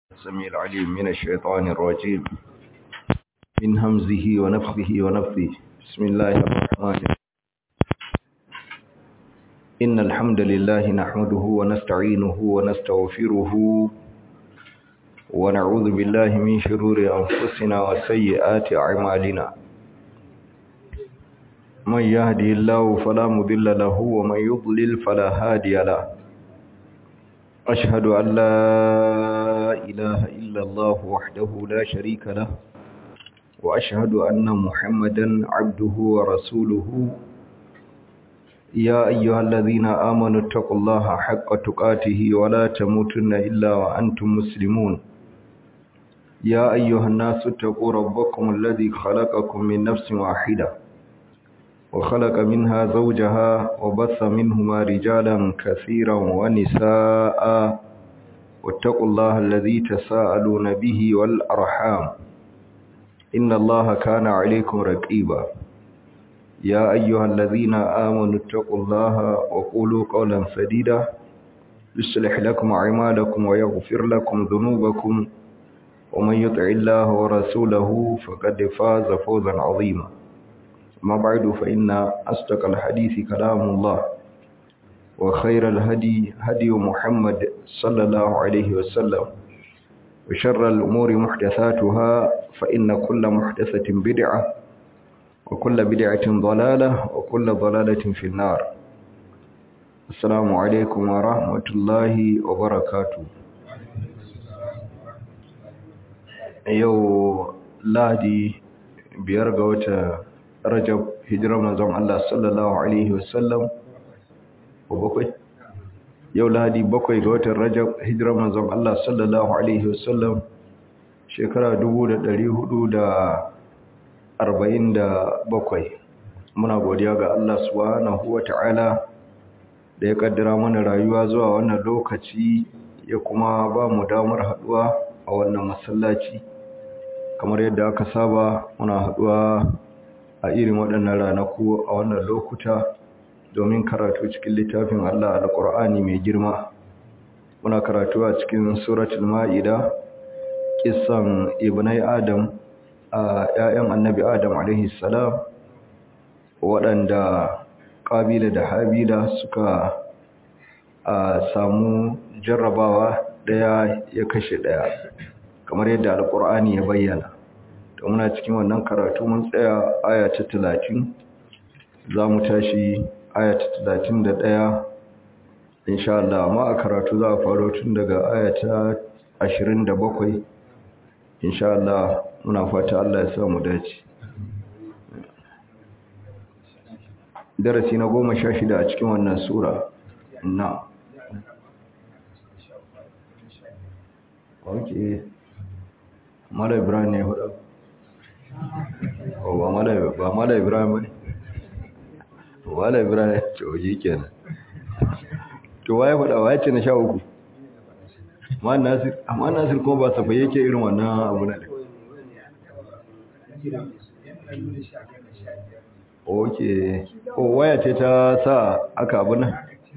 السميع العليم من الشيطان الرجيم من همزه ونفخه ونفثه بسم الله الرحمن الرحيم إن الحمد لله نحمده ونستعينه ونستغفره ونعوذ بالله من شرور أنفسنا وسيئات أعمالنا من يهدي الله فلا مضل له ومن يضلل فلا هادي له أشهد أن لا إله إلا الله وحده لا شريك له وأشهد أن محمدا عبده ورسوله يا أيها الذين آمنوا اتقوا الله حق تقاته ولا تموتن إلا وأنتم مسلمون يا أيها الناس اتقوا ربكم الذي خلقكم من نفس واحدة وخلق منها زوجها وبث منهما رجالا كثيرا ونساء واتقوا الله الذي تساءلون به والأرحام إن الله كان عليكم رقيبا يا أيها الذين آمنوا اتقوا الله وقولوا قولا سديدا يصلح لكم أعمالكم ويغفر لكم ذنوبكم ومن يطع الله ورسوله فقد فاز فوزا عظيما ما بعد فإن أصدق الحديث كلام الله وخير الهدي هدي محمد صلى الله عليه وسلم وشر الأمور محدثاتها فإن كل محدثة بدعة وكل بدعة ضلالة وكل ضلالة في النار السلام عليكم ورحمة الله وبركاته yau ladi biyar ga wata rajab hijirar manzon Allah sallallahu alaihi wasallam ko bakwai yau ladi bakwai ga watan rajab hijirar manzon Allah sallallahu alaihi wasallam shekara 1447 muna godiya ga Allah subhanahu wata'ala da ya kaddara mana rayuwa zuwa wannan lokaci ya kuma ba mu damar haduwa a wannan masallaci kamar yadda aka saba muna haduwa a irin waɗannan ranaku a wannan lokuta domin karatu cikin littafin Allah alƙur'ani mai girma muna karatu a cikin suratul ma'ida kissan ibnai adam a ƴaƴan annabi adam alaihi salam waɗanda ƙabila da habila suka samu jarrabawa ɗaya ya kashe ɗaya kamar yadda alƙur'ani ya bayyana to muna cikin wannan karatu mun tsaya aya ta talatin za mu tashi aya ta talatin da ɗaya insha Allah amma a karatu za a faro tun daga aya ta ashirin da bakwai insha Allah muna fata Allah ya sa mu dace darasi na goma sha shida a cikin wannan sura na ok mala ibrahim ne hudu ba mala ibrahim ne mala ibrahim ya ce oji kenan to waye faɗa waye ce na sha uku amma nasir kuma ba safa yake irin wannan abu na ok o waya ce ta sa aka abu nan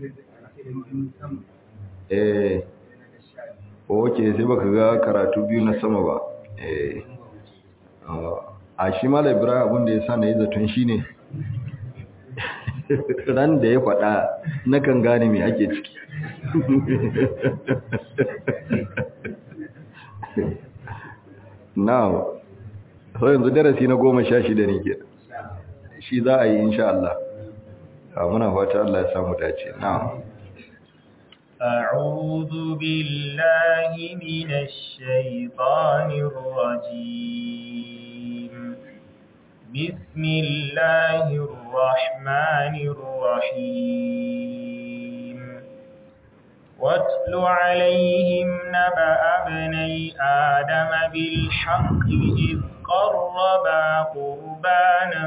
eh ok sai baka ga karatu biyu na sama ba eh a shi mala ibrahim abinda ya sa na yi zaton shi ne ran da ya faɗa na kan gane mai ake ciki now so yanzu darasi na goma sha shida ne ke shi za a yi insha Allah muna fata Allah ya samu dace na'am أعوذ بالله من الشيطان الرجيم بسم الله الرحمن الرحيم واتل عليهم نبأ ابني آدم بالحق إذ قربا قربانا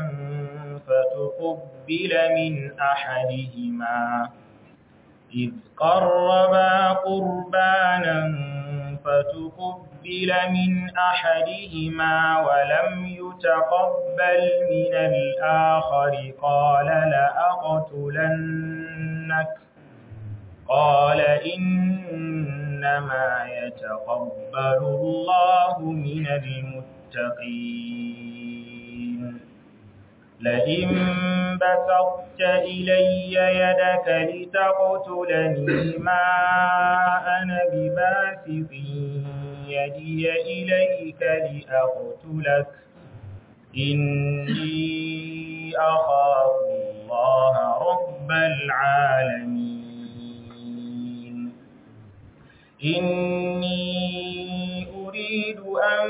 فتقبل من أحدهما إذ قربا قربانا فتقبل من أحدهما ولم يتقبل من الآخر قال لأقتلنك قال إن إنما يتقبل الله من المتقين لئن بسطت إلي يدك لتقتلني ما أنا بباسط يدي إليك لأقتلك إني أخاف الله رب العالمين إني أريد أن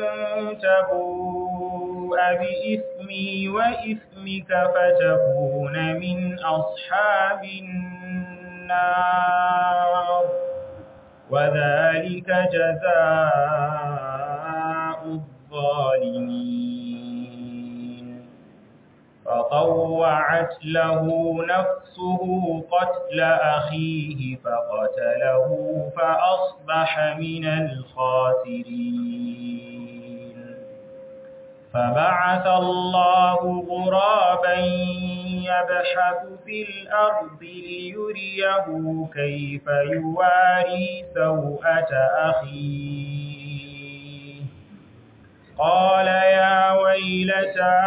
تبوء بإثمي وإثمك فتكون من أصحاب النار وذلك جزاء الظالمين فطوعت له نفسه قتل أخيه فقتله فأصبح من الخاسرين فبعث الله غرابا يبحث في الأرض ليريه كيف يواري سوءة أخيه قال يا ويلتى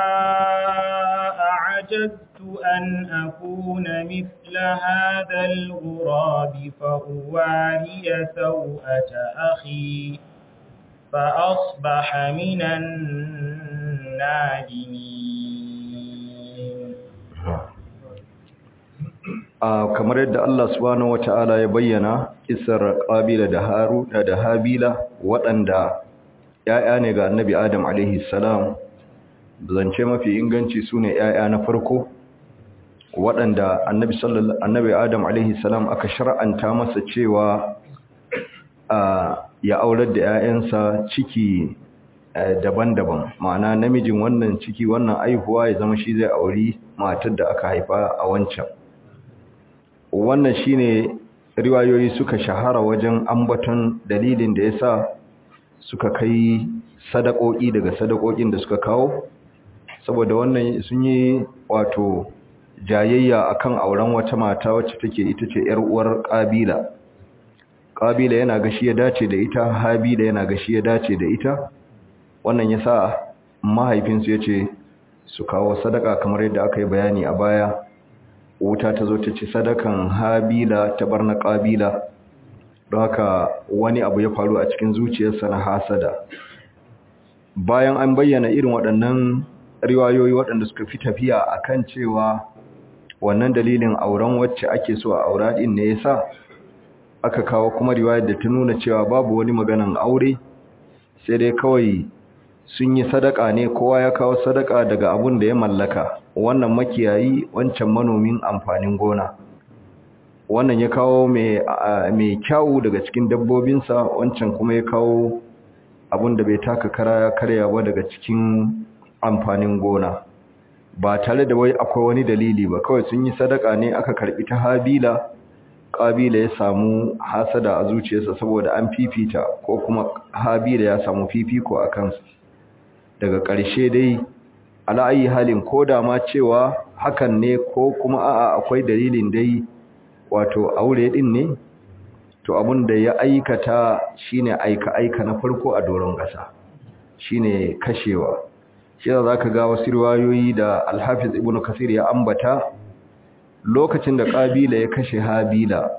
أعجزت أن أكون مثل هذا الغراب فأواري سوءة أخي فأصبح من النادمين kamar yadda Allah subhanahu wata'ala ya bayyana kisar Qabila da Haruna da Habila waɗanda ‘ya'ya ne ga annabi Adam alaihi salam zance mafi inganci su ne ‘ya'ya na farko waɗanda annabi Adam alaihi salam aka shar'anta masa cewa ya aurar da ‘ya'yansa ciki daban-daban ma'ana namijin wannan ciki wannan aihuwa ya zama shi zai auri matar da aka haifa a wancan wannan shine riwayoyi suka shahara wajen ambaton dalilin da yasa suka kai sadakoki daga sadakokin da suka kawo saboda wannan sun yi wato jayayya akan auren wata mata wacce take ita ce yar uwar Qabila Qabila yana ga shi ya dace da ita Habila yana ga shi ya dace da ita wannan yasa mahaifinsu yace su kawo sadaka kamar yadda aka yi bayani a baya wuta ta zo ta ci sadakan Habila ta barna Qabila don haka wani abu ya faru a cikin zuciyarsa na hasada bayan an bayyana irin waɗannan riwayoyi waɗanda suka fi tafiya akan cewa wannan dalilin auren wacce ake so a aura din ne yasa aka kawo kuma riwayar da ta nuna cewa babu wani maganan aure sai dai kawai sun yi sadaka ne kowa ya kawo sadaka daga abun da ya mallaka wannan makiyayi wancan manomin amfanin gona wannan ya kawo mai kyawu daga cikin dabbobinsa wancan kuma ya kawo abun da bai taka kara ya karya ba daga cikin amfanin gona ba tare da wai akwai wani dalili ba kawai sun yi sadaka ne aka karbi ta habila kabila ya samu hasada a zuciyarsa saboda an fifita ko kuma habila ya samu fifiko a kansa daga ƙarshe dai ala'ayi halin ko da ma cewa hakan ne ko kuma a'a akwai dalilin dai wato aure din ne to abun da ya aikata shine aika aika na farko a doron ƙasa shine kashewa shi za ka ga wasu riwayoyi da alhafiz ibn kasir ya ambata lokacin da kabila ya kashe habila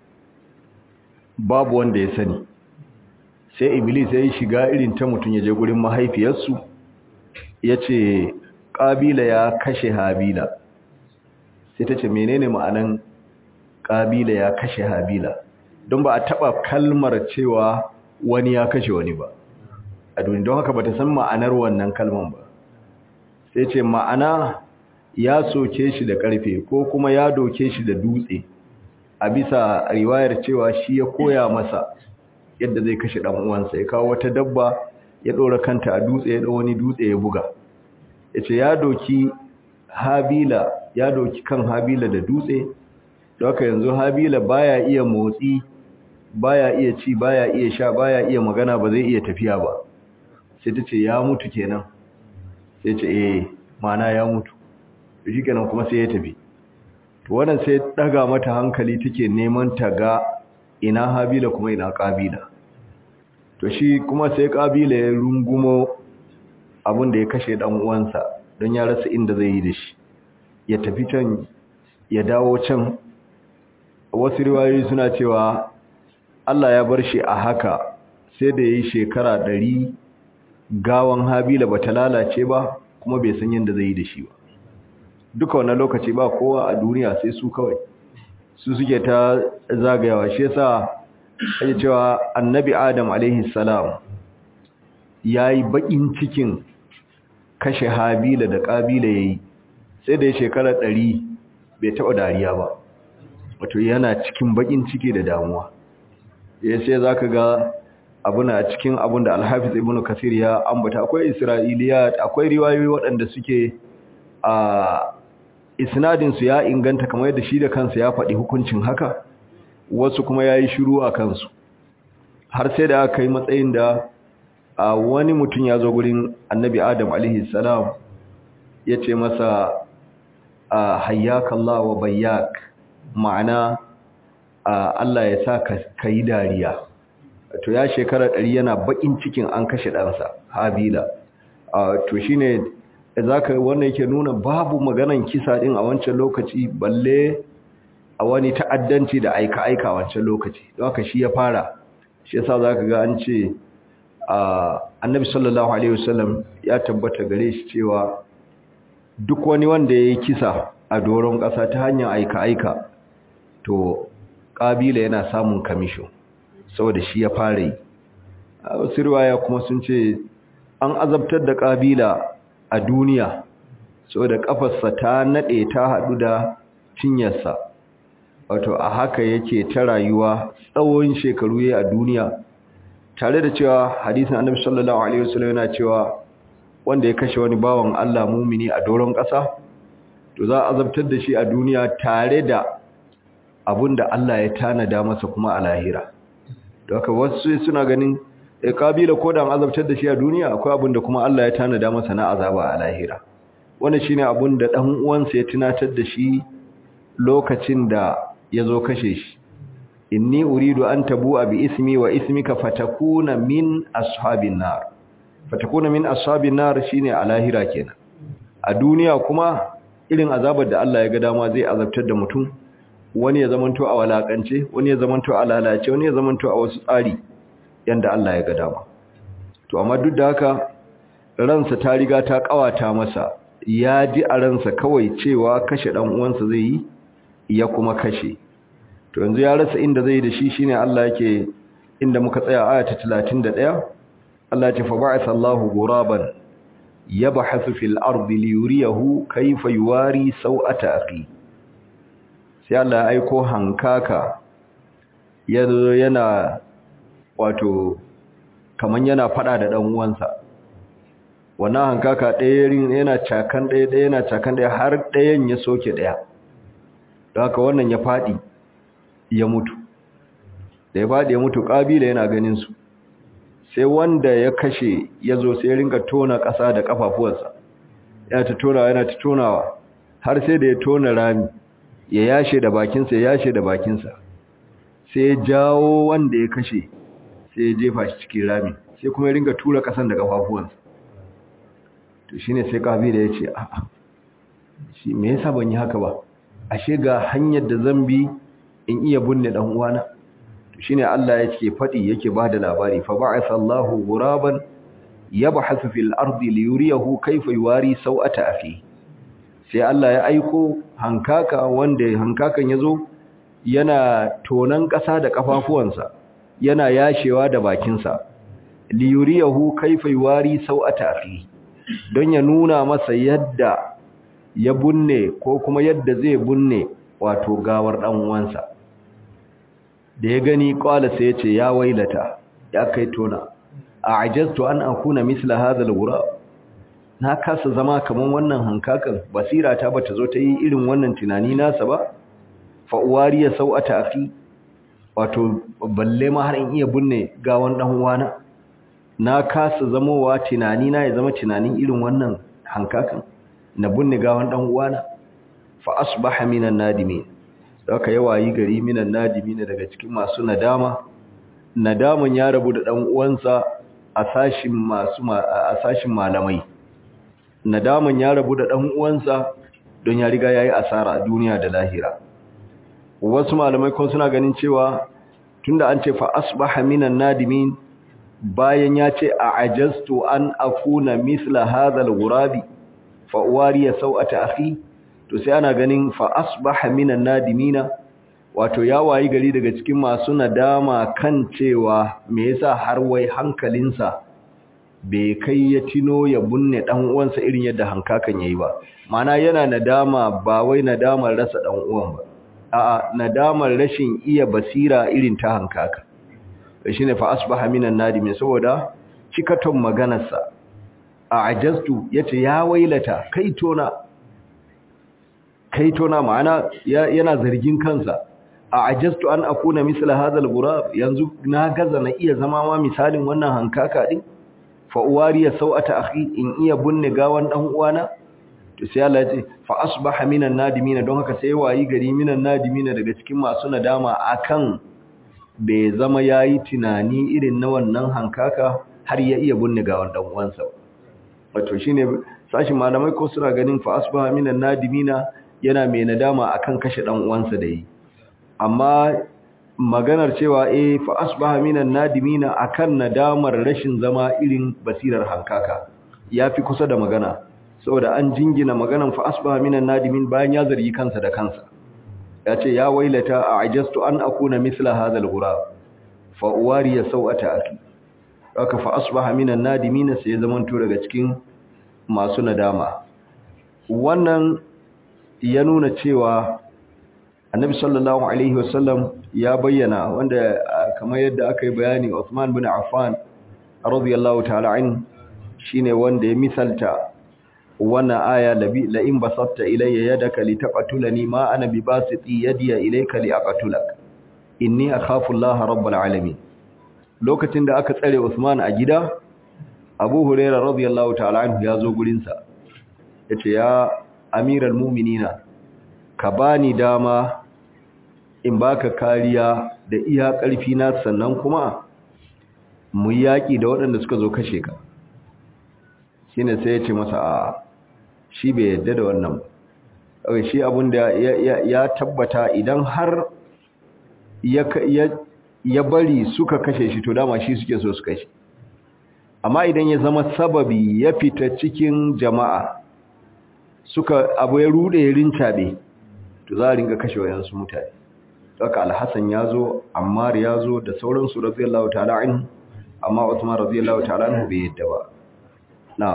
babu wanda ya sani sai iblis ya yi shiga irin ta mutum ya je gurin mahaifiyarsu ya ce kabila ya kashe habila sai ta ce menene ma'anan kabila ya kashe habila don ba a taba kalmar cewa wani ya kashe wani ba a duniya don haka ba ta san ma'anar wannan kalman ba sai ce ma'ana ya soke shi da ƙarfe ko kuma ya doke shi da dutse a bisa riwayar cewa shi ya koya masa yadda zai kashe ɗan uwansa ya kawo wata dabba ya ɗora kanta a dutse ya wani dutse ya buga ya ce ya doki habila ya doki kan habila da dutse da haka yanzu habila baya iya motsi baya iya ci baya iya sha baya iya magana ba zai iya tafiya ba sai ta ce ya mutu kenan sai ce eh mana ya mutu shi kenan kuma sai ya tafi to wannan sai daga mata hankali take neman ta ga ina habila kuma ina kabila to shi kuma sai kabila ya rungumo abin da ya kashe dan uwansa don ya rasa inda zai yi da shi ya tafi can ya dawo can wasu riwayoyi suna cewa Allah ya bar shi a haka sai da yayi shekara ɗari gawan habila bata lalace ba kuma bai san yadda zai yi da shi ba duka wannan lokaci ba kowa a duniya sai su kawai su suke ta zagayawa shi yasa ake cewa annabi adam alaihi salam yayi bakin cikin kashe habila da kabila yayi sai da shekara ɗari bai taɓa dariya ba wato yana cikin bakin ciki da damuwa ya sai zaka ga abuna cikin abun da alhafiz ibnu kasir ya ambata akwai isra'iliyat akwai riwayoyi waɗanda suke a isnadin su ya inganta kamar yadda shi da kansa ya faɗi hukuncin haka wasu kuma yayi shiru a kansu har sai da aka yi matsayin da a wani mutum ya zo gurin annabi adam alaihi salam ya ce masa hayyaka Allah wa bayyak ma'ana Allah ya sa ka yi dariya to ya shekara ɗari yana baƙin cikin an kashe ɗansa habila to shi ne za ka wannan yake nuna babu maganan kisa ɗin a wancan lokaci balle a wani ta'addanci da aika-aika a wancan lokaci don haka shi ya fara shi yasa za ka ga an ce annabi sallallahu alaihi wasallam ya tabbata gare shi cewa duk wani wanda ya yi kisa a doron ƙasa ta hanyar aika-aika to ƙabila yana samun kamisho saboda shi ya fara yi wasu riwaya kuma sun ce an azabtar da ƙabila a duniya saboda ƙafarsa ta naɗe ta haɗu da cinyarsa wato a haka yake ta rayuwa tsawon shekaru ya a duniya tare da cewa hadisin annabi sallallahu alaihi wasallam yana cewa wanda ya kashe wani bawan Allah mumini a doron ƙasa to za a azabtar da shi a duniya tare da abinda Allah ya tanada masa kuma a lahira don haka wasu suna ganin e kabila ko da an azabtar da shi a duniya akwai abinda kuma Allah ya tanada masa na azaba a lahira wannan shine abinda dan uwansa ya tunatar da shi lokacin da ya zo kashe shi inni uridu an tabu'a bi ismi wa ismika fatakuna min ashabin nar fatakuna min ashabin nar shine a lahira kenan a duniya kuma irin azabar da Allah ya ga dama zai azabtar da mutum wani ya zamanto a walakance wani ya zamanto a lalace wani ya zamanto a wasu tsari yanda Allah ya ga dama to amma duk da haka ransa ta riga ta kawata masa ya ji a ransa kawai cewa kashe dan uwansa zai yi ya kuma kashe to yanzu ya rasa inda zai da shi shine Allah yake inda muka tsaya aya ta 31 Allah ya ce fa ba'atha Allahu ghuraban yabhathu fil ardi liyuriyahu kayfa yuwari sawata akhi sai Allah ya aiko hankaka yazo yana wato kaman yana fada da dan uwansa wannan hankaka ɗaya yana cakan ɗaya ɗaya yana cakan ɗaya har ɗayan ya soke ɗaya don haka wannan ya faɗi ya mutu da ya faɗi ya mutu ƙabila yana ganin su sai wanda ya kashe ya zo sai ringa tona ƙasa da ƙafafuwarsa yana ta tonawa yana ta tonawa har sai da ya tona rami ya yashe da bakinsa ya yashe da bakinsa sai ya jawo wanda ya kashe sai ya jefa shi cikin rami sai kuma ya ringa tura ƙasan da ƙafafuwansa to shine sai ƙabila ya ce a'a shi me yasa ban yi haka ba ashe ga hanyar da zan bi in iya binne dan uwana to shine Allah yake fadi yake bada labari fa ba'atha Allahu ghuraban yabhathu fil ardi liyuriyahu kayfa yuwari sawata afi sai Allah ya aiko hankaka wanda hankakan yazo yana tonan ƙasa da kafafuwansa yana yashewa da bakinsa liyuriyahu kayfa yuwari sawata afi don ya nuna masa yadda ya bunne ko kuma yadda zai bunne wato gawar dan uwansa da ya gani kwala sai ya ce ya wailata ya kai tona a ajaztu an akuna misla hadha al na kasa zama kaman wannan hankakan basira ta bata zo ta yi irin wannan tunani nasa ba fa uwariya sau'ata afi wato balle ma har in iya bunne gawan dan uwana na kasa zamowa tunani na ya zama tunanin irin wannan hankakan na bunne gawan dan uwana fa asbaha minan nadimin aka yi wayi gari minan nadimina daga cikin masu nadama nadaman ya rabu da dan uwansa a sashin masu a sashin malamai nadaman ya rabu da dan uwansa don ya riga yayi asara a duniya da lahira wasu malamai kuma suna ganin cewa tunda an ce fa asbaha minan nadimin bayan ya ce a ajastu an akuna misla hadha al-ghurabi fa uwariya sau'ata akhi to sai ana ganin fa asbaha minan nadimina wato ya wayi gari daga cikin masu nadama kan cewa me yasa har wai hankalinsa bai kai ya tino ya bunne dan uwansa irin yadda hankakan yayi ba mana yana nadama ba wai nadamar rasa dan uwan ba a'a nadamar rashin iya basira irin ta hankaka shine fa asbaha minan nadimin saboda cikaton maganarsa a ajastu yace ya wailata kai tona kai tona ma'ana yana zargin kansa a ajastu an akuna misla hadha al-ghurab yanzu na gaza na iya zama ma misalin wannan hankaka din fa uwariya sau'ata akhi in iya bunne gawan dan uwana to sai Allah ya ce fa asbaha minan nadimin don haka sai wayi gari minan nadimin daga cikin masu nadama akan bai zama yayi tunani irin na wannan hankaka har ya iya bunne gawan dan uwansa wato shine sashin malamai ko suna ganin fa asbaha minan nadimina yana mai nadama akan kashe dan uwansa da yi amma maganar cewa eh fa asbaha minan nadimina akan nadamar rashin zama irin basirar hankaka yafi kusa da magana saboda an jingina maganan fa asbaha minan nadimin bayan ya zargi kansa da kansa yace ya wailata a'jastu an akuna mithla hadha al-ghurab fa uwariya sau'ata aki aka fa asbaha minan nadimina sai zaman to daga cikin masu nadama wannan ya nuna cewa annabi sallallahu alaihi wasallam ya bayyana wanda kamar yadda aka yi bayani Uthman bin Affan radiyallahu ta'ala an shine wanda ya misalta wannan aya labi la in basatta ilayya yadaka litaqtulani ma ana bibasiti yadiya ilayka liaqtulak inni akhafu Allah rabbul alamin lokacin da aka tsare Uthman a gida Abu Hurairah radiyallahu ta'ala anhu ya zo gurin sa yace ya amiral mu'minina ka bani dama in baka kariya da iya ƙarfi na sannan kuma mu yaƙi da waɗanda suka zo kashe ka shine sai ya ce masa a shi bai yadda da wannan ba shi abin da ya tabbata idan har ya bari suka kashe shi to dama shi suke so su kashe amma idan ya zama sababi ya fita cikin jama'a suka abu ya rude ya rincabe to za a ringa kashe wayansu mutane saka alhassan ya zo ammar ya zo da sauransu radiyallahu ta'ala anhu amma usman radiyallahu ta'ala anhu bai yadda ba na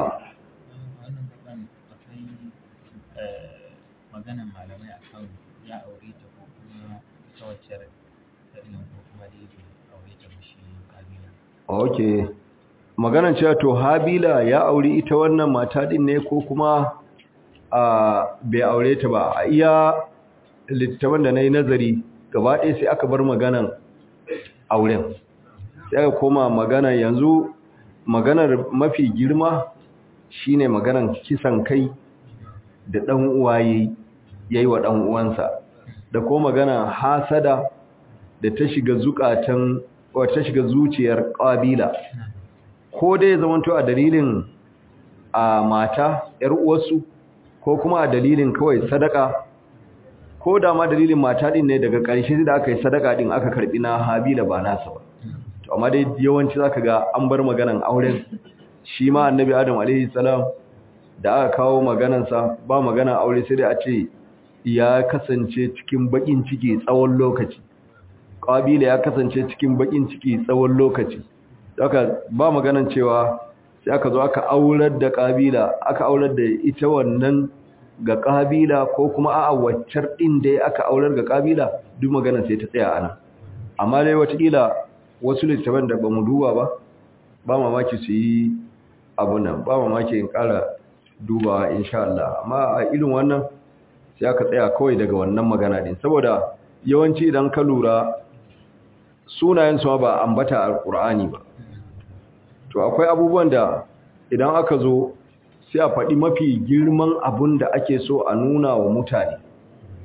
maganan malamai akan ya aure ta ko kuma ita wacce irin ko kuma da yake aure ta mishi kabila okay maganan cewa to habila ya aure ita wannan mata din ne ko kuma a bai aure ta ba a iya littattafan da na yi nazari gaba ɗaya sai aka bar maganan auren sai aka koma magana yanzu maganar mafi girma shine maganan kisan kai da ɗan uwaye ya yi wa ɗan uwansa da ko magana hasada da ta shiga zukatan ta shiga zuciyar ƙabila ko dai zamanto a dalilin a mata ‘yar uwarsu ko kuma a dalilin kawai sadaka ko da ma dalilin mata din ne daga ƙarshe da aka yi sadaka din aka karbi na habila ba nasa ba to amma dai yawanci zaka ga an bar maganan auren shi ma annabi adam alaihi salam da aka kawo maganan sa ba magana aure sai dai a ce ya kasance cikin bakin ciki tsawon lokaci qabila ya kasance cikin bakin ciki tsawon lokaci haka ba maganan cewa sai aka zo aka aurar da qabila aka aurar da ita wannan ga kabila ko kuma a'a waccar din da aka aurar ga kabila duk magana sai ta tsaya ana amma dai watakila wasu littafan da bamu duba ba ba mamaki su yi abu nan ba mamaki in kara dubawa insha Allah amma a irin wannan sai aka tsaya kawai daga wannan magana din saboda yawanci idan ka lura sunayen su ba ambata alqur'ani ba to akwai abubuwan da idan aka zo sai a faɗi mafi girman abun da ake so a nuna wa mutane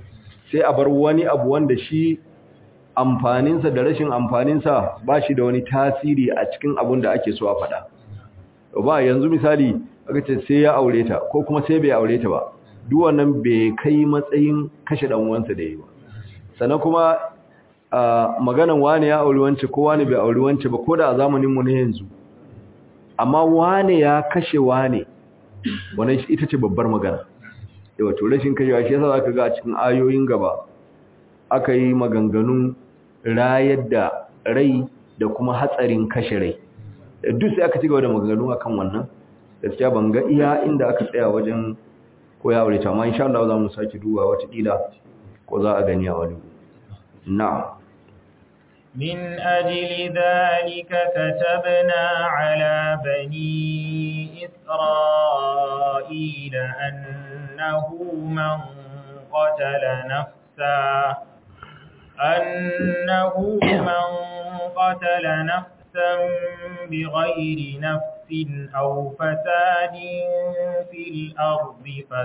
sai a bar wani abu wanda shi amfaninsa da rashin amfaninsa ba shi da wani tasiri a cikin abun da ake so a faɗa ba yanzu misali aka ce sai ya aure ta ko kuma sai bai aure ta ba duk wannan bai kai matsayin kashe dan uwansa da yi ba sannan kuma maganan wani ya aure wance ko wani bai aure wance ba ko da a zamanin mu na yanzu amma wani ya kashe wani wannan ita ce babbar magana yawa to rashin kashewa shi yasa zaka ga a cikin ayoyin gaba aka yi maganganun rayar da rai da kuma hatsarin kashe rai duk sai aka ci gaba da maganganu akan wannan gaskiya ban ga iya inda aka tsaya wajen koya aure ta amma insha Allah za mu saki duba wata kila ko za a gani a wani na'am من أجل ذلك كتبنا على بني إسرائيل أنه من قتل نفسا أنه من قتل نفسا بغير نفس أو فساد في الأرض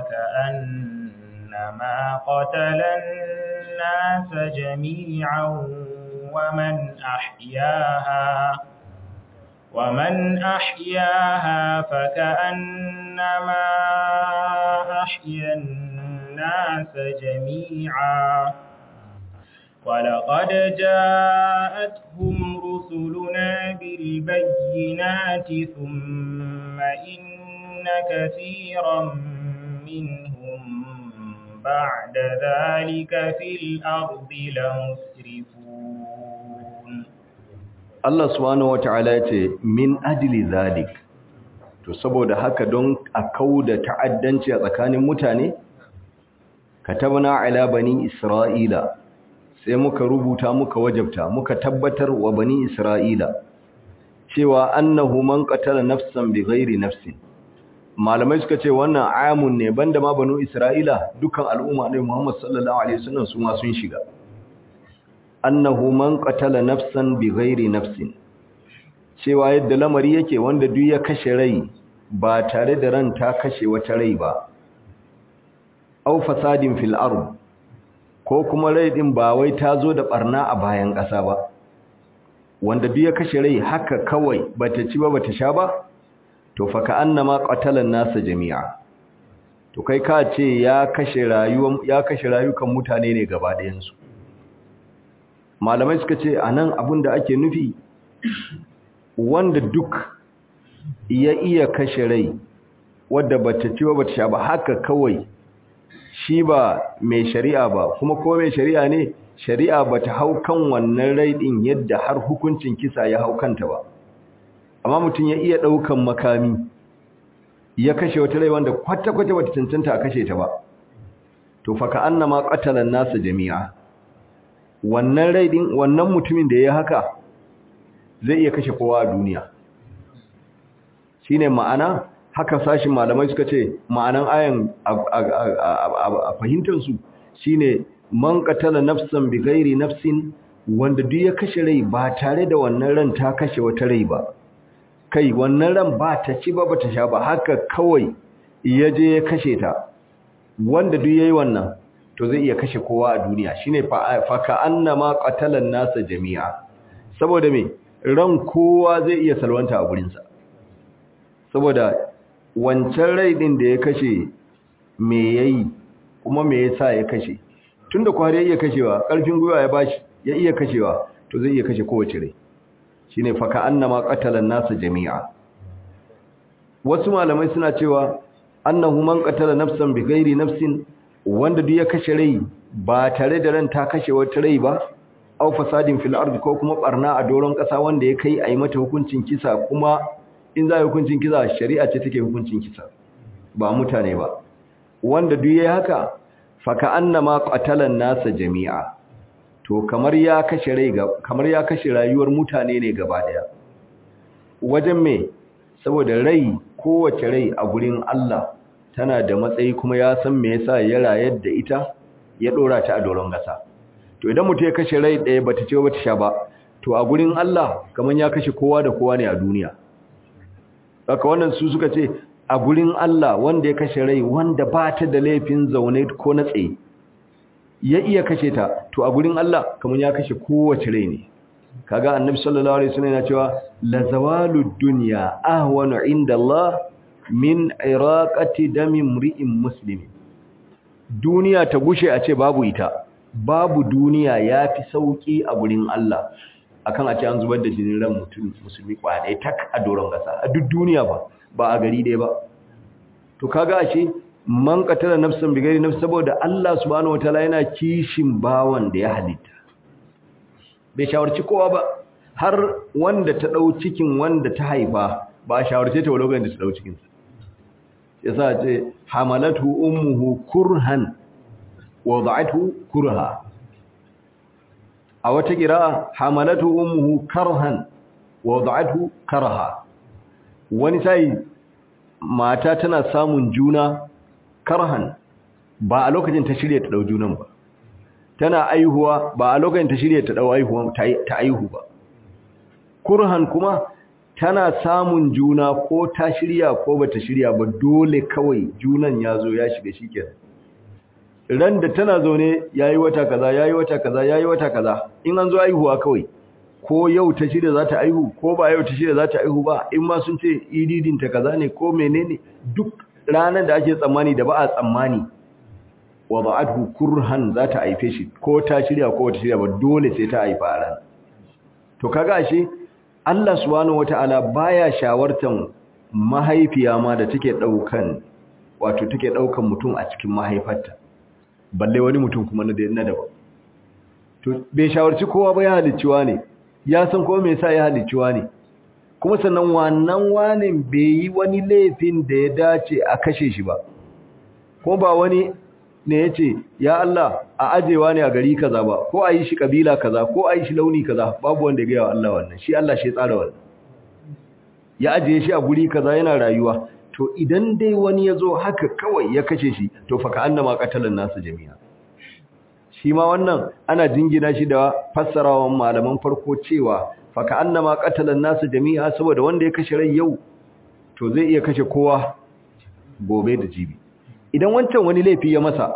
فكأنما قتل الناس جميعا ومن أحياها ومن أحياها فكأنما أحيا الناس جميعا ولقد جاءتهم رسلنا بالبينات ثم إن كثيرا منهم بعد ذلك في الأرض لمسرفون Allah subhanahu wata'ala yace min ajli zalik to saboda haka don a kauda ta'addanci a tsakanin mutane katabna ala bani isra'ila sai muka rubuta muka wajabta muka tabbatar wa bani isra'ila cewa annahu man qatala nafsan bighairi nafsin malamai suka ce wannan amun ne banda ma banu isra'ila dukan al'umma ne Muhammad sallallahu alaihi wasallam su ma sun shiga annahu man qatala nafsan bighairi nafsin cewa yadda lamari yake wanda duk ya kashe rai ba tare da ran ta kashe wata rai ba aw fasadin fil ard ko kuma rai din ba wai ta zo da barna a bayan ƙasa ba wanda duk ya kashe rai haka kawai bata ci ba bata sha ba to fa ka annama qatalan nasa jami'a to kai ka ce ya kashe rayuwan ya kashe rayukan mutane ne gaba ɗayan su malamai suka ce anan abin da ake nufi wanda duk ya iya kashe rai wadda bata ci ba bata sha ba haka kawai shi ba mai shari'a ba kuma ko mai shari'a ne shari'a bata hau kan wannan rai din yadda har hukuncin kisa ya hau kanta ba amma mutum ya iya daukan makami ya kashe wata rai wanda kwata-kwata bata cancanta a kashe ta ba to fa ka annama qatalan nasu jami'a wannan rai din wannan mutumin da ya haka zai iya kashe kowa a duniya shine ma'ana haka sashin malamai suka ce ma'anan ayan a fahimtar su shine man qatala nafsan bighairi nafsin wanda duk ya kashe rai ba tare da wannan ran ta kashe wata rai ba kai wannan ran ba ta ci ba bata sha ba haka kawai ya je ya kashe ta wanda duk yayi wannan to zai iya kashe kowa a duniya shine fa ka annama qatalan nasa jami'a saboda me ran kowa zai iya salwanta a gurin sa saboda wancan rai din da ya kashe me yayi kuma me yasa ya kashe tunda kwari ya iya kashewa karfin gwiwa ya bashi ya iya kashewa to zai iya kashe kowace rai shine fa ka annama qatalan nasa jami'a wasu malamai suna cewa annahu man qatala nafsan bighairi nafsin wanda duk ya kashe rai ba tare da ran ta kashe wata rai ba aw fasadin fil ardi ko kuma barna a doron kasa wanda ya kai ayi mata hukuncin kisa kuma in za hukuncin kisa shari'a ce take hukuncin kisa ba mutane ba wanda duk yayi haka fa ka annama qatalan nasa jami'a to kamar ya kashe rai ga kamar ya kashe rayuwar mutane ne gaba daya wajen me saboda rai kowace rai a gurin Allah tana da matsayi kuma ya san me yasa ya rayar da ita ya dora ta a doron gasa to idan mutum ya kashe rai ɗaya bata ce bata sha ba to a gurin Allah kaman ya kashe kowa da kowa ne a duniya haka wannan su suka ce a gurin Allah wanda ya kashe rai wanda ba ta da laifin zaune ko na tsaye ya iya kashe ta to a gurin Allah kamar ya kashe kowace rai ne kaga annabi sallallahu alaihi wasallam yana cewa la zawalud dunya ahwanu inda Allah min iraqati dami mri'in muslim duniya ta gushe a ce babu ita babu duniya yafi sauki a gurin Allah akan a ce an zubar da jinin ran mutum musulmi kwadai tak a doron gasa a duk duniya ba ba a gari ɗaya ba to kaga ashe man qatala nafsan bighairi nafs saboda Allah subhanahu wataala yana kishin bawan da ya halitta bai shawarci kowa ba har wanda ta dau cikin wanda ta haifa ba shawarce ta lokacin da ta dau cikin sa yasa ce hamalatu ummuhu kurhan wada'athu kurha a wata kira hamalatu ummuhu karhan wada'athu karha wani sai mata tana samun juna karhan ba a lokacin ta shirya ta dau junan ba tana aihuwa ba a lokacin ta shirya ta dau aihuwa ta aihu ba kurhan kuma tana samun juna ko ta shirya ko bata shirya ba dole kawai junan ya zo ya shiga shikenan ran da tana zaune yayi wata kaza yayi wata kaza yayi wata kaza in an zo aihuwa kawai ko yau ta shirya za ta aihu ko ba yau ta shirya za ta aihu ba in ma sun ce ididin ta kaza ne ko menene duk ranar da ake tsammani da ba a tsammani wa ba'athu kurhan za ta haife shi ko ta shirya ko ta shirya ba dole sai ta haifa a ran to kaga ashe Allah subhanahu wataala baya shawartan mahaifiya ma da take daukan wato take daukan mutum a cikin mahaifarta balle wani mutum kuma na na daban to bai shawarci kowa ba ya halicciwa ne ya san ko me yasa ya halicciwa ne kuma sannan wannan wanin bai yi wani laifin da ya dace a kashe shi ba ko ba wani ne ya ce ya Allah a ajewa ne a gari kaza ba ko a yi shi kabila kaza ko a yi shi launi kaza babu wanda ya gaya wa Allah wannan shi Allah shi ya tsara wannan ya ajiye shi a guri kaza yana rayuwa to idan dai wani ya zo haka kawai ya kashe shi to fa ka annama qatalan nasu jami'a shi ma wannan ana jingina shi da fassarawan malaman farko cewa fa ka annama qatalan nasu jami'a saboda wanda ya kashe rai yau to zai iya kashe kowa gobe da jibi idan wancan wani laifi ya masa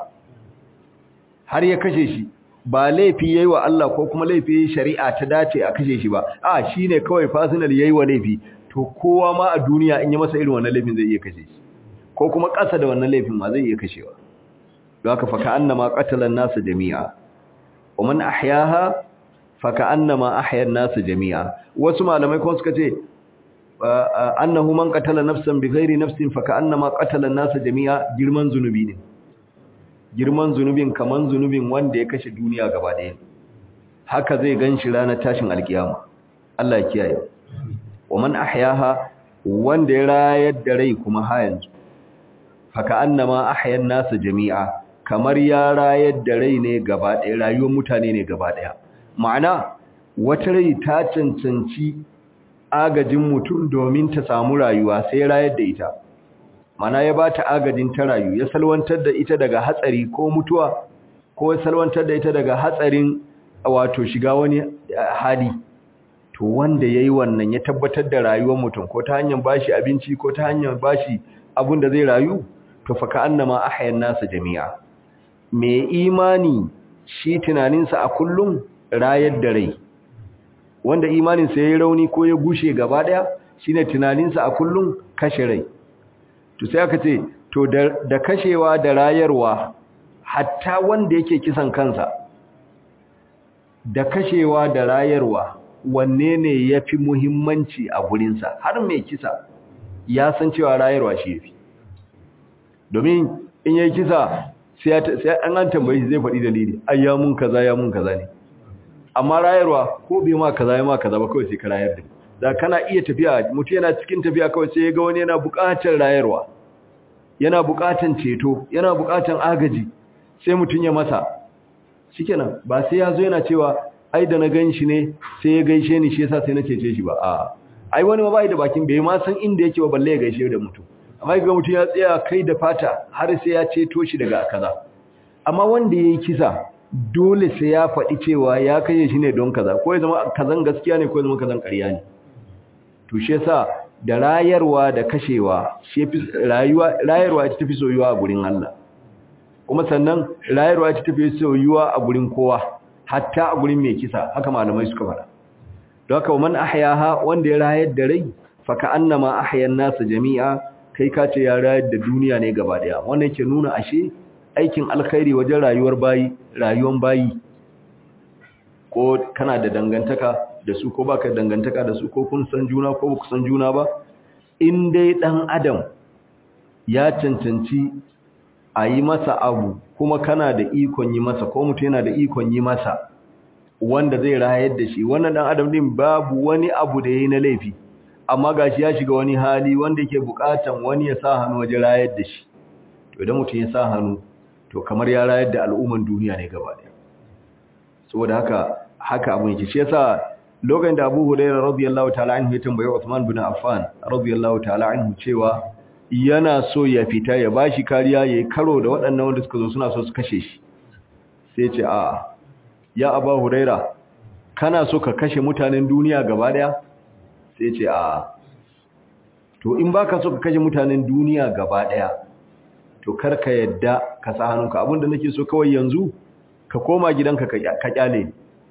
har ya kashe shi ba laifi yayi wa Allah ko kuma laifi shari'a ta dace a kashe shi ba a shine kawai personal yayi wa laifi to kowa ma a duniya in ya masa irin wannan laifin zai iya kashe shi ko kuma ƙasa da wannan laifin ma zai iya kashewa don haka fa ka'annama qatala an-nas jami'a wa man ahyaha fa ka'annama ahya an-nas jami'a wasu malamai kuma suka ce annahu man qatala nafsan bighairi nafsin fa ka'annama qatala an-nas jami'a girman zunubi ne girman zunubin kaman zunubin wanda ya kashe duniya gaba ɗaya haka zai ganshi ranar tashin alkiyama Allah ya kiyaye wa man ahyaha wanda ya rayar da rai kuma ha yanzu fa ka'annama ahya an-nas jami'a kamar ya rayar da rai ne gaba ɗaya rayuwar mutane ne gaba ɗaya ma'ana wata rai ta cancanci agajin mutum domin ta samu rayuwa sai rayar da ita mana ya ba ta agajin ta rayu ya salwantar da ita daga hatsari ko mutuwa ko ya salwantar da ita daga hatsarin wato shiga wani hali to wanda yayi wannan ya tabbatar da rayuwar mutum ko ta hanyar bashi abinci ko ta hanyar bashi abun da zai rayu to fa ka annama ahyan nasu jami'a mai imani shi tunaninsa a kullum rayar da rai wanda imaninsa ya yi rauni ko ya gushe gaba daya shine tunaninsa a kullum kashe rai to sai aka ce to da kashewa da rayarwa hatta wanda yake kisan kansa da kashewa da rayarwa wanne ne ya fi muhimmanci a gurinsa har mai kisa ya san cewa rayarwa shi ya fi domin in yi kisa sai an an tambayi zai faɗi dalili ai ya mun kaza ya mun kaza ne amma rayarwa ko bai ma kaza ya ma kaza ba kawai sai ka rayar da da kana iya tafiya mutum yana cikin tafiya kawai sai ya ga wani yana buƙatar rayarwa yana buƙatar ceto yana buƙatar agaji sai mutum ya masa shikenan ba sai ya zo yana cewa ai da na gan shi ne sai ya gaishe ni shi yasa sai na cece shi ba a ai wani ma bai da bakin bai ma san inda yake ba balle ya gaishe da mutum amma ga mutum ya tsaya kai da fata har sai ya ceto shi daga kaza amma wanda yayi kisa dole sai ya faɗi cewa ya kashe shi ne don kaza ko ya zama kazan gaskiya ne ko ya zama kazan ƙarya ne to shi yasa da rayarwa da kashewa shi fi rayuwa rayarwa ita tafi soyuwa a gurin Allah kuma sannan rayarwa ita tafi soyuwa a gurin kowa hatta a gurin mai kisa haka malamai suka faɗa don haka man ahyaha wanda ya rayar da rai fa ka annama ahyan nasu jami'a kai ka ce ya rayar da duniya ne gaba daya wannan yake nuna ashe aikin alkhairi wajen rayuwar bayi rayuwar bayi ko kana da dangantaka da su ko baka dangantaka da su ko kun san juna ko ba ku san juna ba in dai dan adam ya cancanci a yi masa abu kuma kana da ikon yi masa ko mutum yana da ikon yi masa wanda zai rayar da shi wannan dan adam din babu wani abu da yayi na laifi amma gashi ya shiga wani hali wanda yake bukatan wani ya sa hannu wajen rayar da shi to idan mutum ya sa hannu to kamar ya rayar da al'umman duniya ne gaba ɗaya saboda haka haka abun yake shi yasa lokacin da Abu Hurairah radiyallahu ta'ala anhu ya tambaye Uthman bin Affan radiyallahu ta'ala anhu cewa yana so ya fita ya bashi kariya yayi karo da waɗannan wanda suka zo suna so su kashe shi sai ce a ya Abu Hurairah kana so ka kashe mutanen duniya gaba daya sai ce a to in baka so ka kashe mutanen duniya gaba daya to kar ka yadda ka sa hannunka abinda nake so kawai yanzu ka koma gidanka ka kyale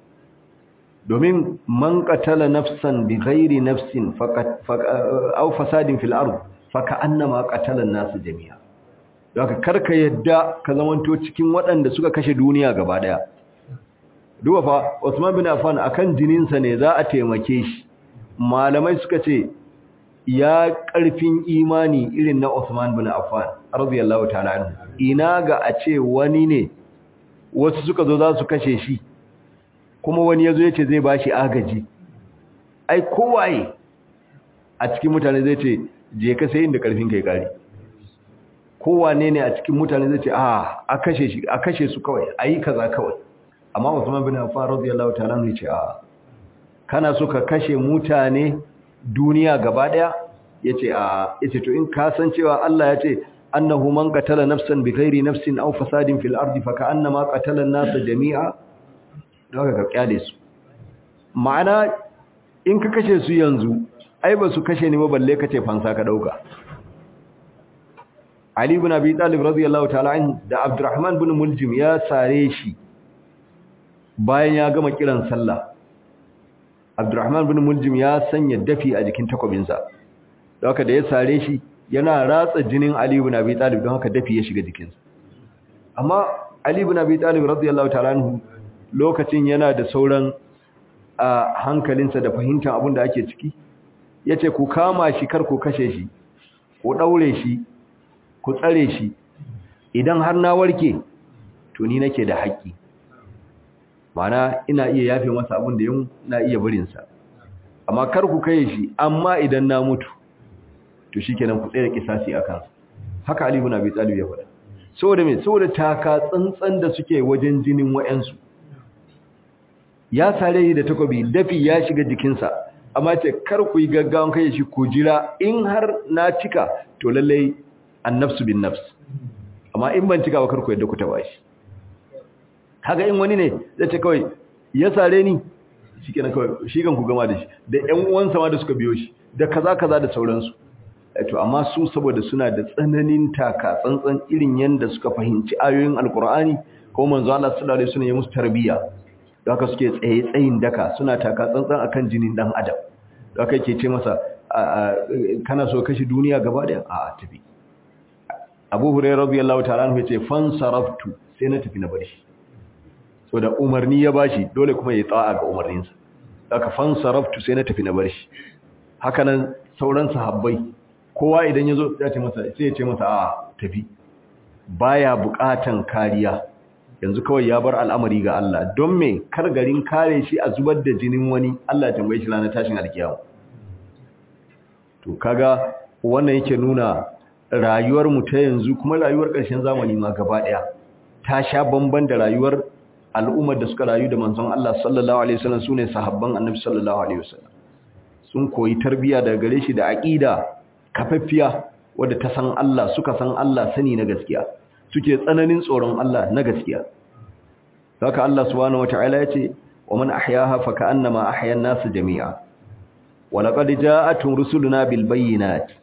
domin man qatala nafsan bi ghairi nafsin faqat aw fasadin fil ard faka annama qatala an-nas jami'a haka karka yadda ka zamanto cikin waɗanda suka kashe duniya gaba daya duba fa Usman bin Affan akan jininsa ne za a taimake shi malamai suka ce ya ƙarfin imani irin na Usman bin Affan radiyallahu ta'ala anhu ina ga a ce wani ne wasu suka zo za su kashe shi kuma wani yazo yace zai bashi agaji ai kowaye a cikin mutane zai ce je ka sai inda ƙarfin kai kare kowane ne a cikin mutane zai ce a a kashe shi a kashe su kawai ayi kaza kawai amma Usman bin Affan radiyallahu ta'ala anhu yace a kana so ka kashe mutane duniya gaba daya yace a yace to in ka san cewa Allah yace annahu man qatala nafsan bighairi nafsin aw fasadin fil ardi fa ka'annama qatala an-nasa jami'a daga ka kyale su ma'ana in ka kashe su yanzu ai ba su kashe ni ba balle kace fansa ka dauka Ali ibn Abi Talib radiyallahu ta'ala anhu da Abdurrahman ibn Muljim ya sare shi bayan ya gama kiran sallah Abdurrahman bin Muljim ya sanya dafi a jikin takobinsa. Don haka da ya sare shi yana ratsa jinin Ali ibn Abi Talib don haka dafi ya shiga jikinsa. Amma Ali ibn Abi Talib radiyallahu ta'ala anhu lokacin yana da sauran a hankalinsa da fahimtar abin da ake ciki. Yace ku kama shi kar ku kashe shi. Ku daure shi, ku tsare shi. Idan har na warke to ni nake da haƙƙi. mana ina iya yafe masa abin da yin na iya barinsa amma kar ku kai shi amma idan na mutu to shikenan ku tsaya kisasi a kansa haka Ali ibn Abi Talib ya faɗa saboda me saboda taka tsantsan da suke wajen jinin wayansu ya sare da takobi dafi ya shiga jikinsa amma ce kar ku yi gaggawan kai shi ku jira in har na cika to lallai annafsu bin nafs amma in ban cika ba kar ku yadda ku taba shi haka in wani ne zai ce kawai ya sare ni shi kenan kawai shi kan ku gama da shi da ƴan uwansa ma da suka biyo shi da kaza kaza da sauransu to amma su saboda suna da tsananin taka tsantsan irin yanda suka fahimci ayoyin alkur'ani ko manzo Allah sallallahu alaihi wasallam ya musu tarbiyya da haka suke tsaye tsayin daka suna taka tsantsan akan jinin dan adam da haka yake ce masa kana so kashi duniya gaba daya a tafi Abu Hurairah radiyallahu ta'ala anhu yace fansaraftu sai na tafi na bar shi so da umarni ya bashi dole kuma ya tsa'a ga umarninsa aka fansaraftu sai na tafi na bar shi hakanan sauran sahabbai kowa idan yazo ya ce masa sai ya ce masa a tafi baya bukatan kariya yanzu kawai ya bar al'amari ga Allah don me kar garin kare shi a zubar da jinin wani Allah ya tambaye shi ranar tashin alkiyama to kaga wannan yake nuna rayuwar mu ta yanzu kuma rayuwar ƙarshen zamani ma gaba ɗaya ta sha bamban da rayuwar al'ummar da suka rayu da manzon Allah sallallahu alaihi wasallam sune sahabban Annabi sallallahu alaihi wasallam sun koyi tarbiyya daga gare shi da aqida kafaffiya wadda ta san Allah suka san Allah sani na gaskiya suke tsananin tsoron Allah na gaskiya haka Allah subhanahu wataala yace wa man ahyaha fa ka'annama ahya an-nas jami'a wa laqad ja'atuhum rusuluna bil bayyinati